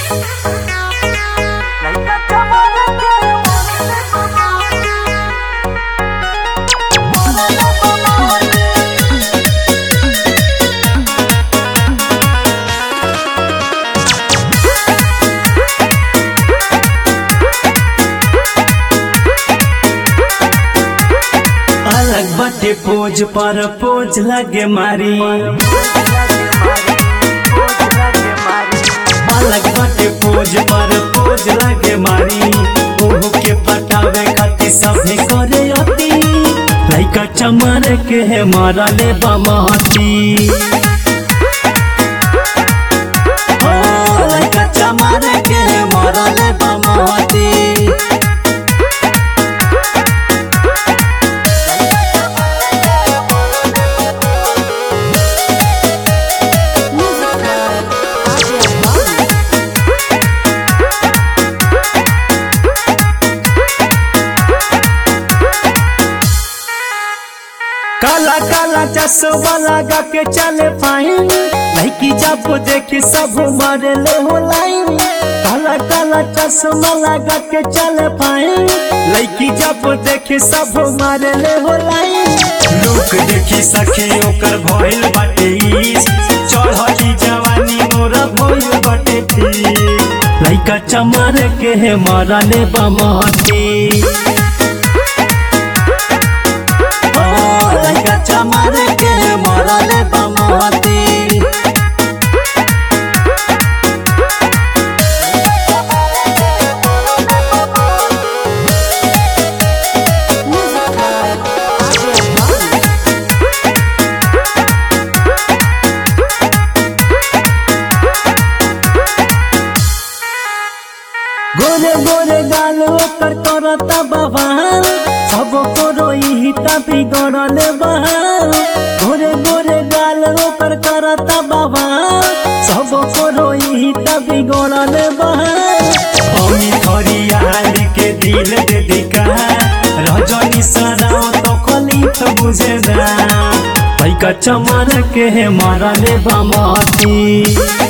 अलग बाटे पोज पर पोज लगे मारी अलग बाटे पोज पर पोज लगे मारी ओहो के पटावे खातिर सभे करे अति लइका चमर के है मारा ले बमहती ओ लइका चमर के है मारा ले बमहती काला काला चश्मा लगा के चले फाइन लड़की जब देखी सब मारे ले हो लाइन काला काला चश्मा लगा के चले फाइन लड़की जब देखी सब मारे ले हो लाइन लोग देखी सखी ओकर भइल बाटे ईस चढ़ली जवानी मोरा भइल बाटे ठीक लइका चमार के है मारा ले बमहती लइका चमार के मरले बमती गोरे गोरे गाल ओकर करता बवाल सब करो यही तभी गड़ले बहाल गोरे गोरे गाल ओकर करता बवाल सब करो यही तभी गड़ले बहाल अमी हरियाल के दिल दे दिका रजनी सराव तो खलीफ बुझे ना पैका चमर के है मारले बमती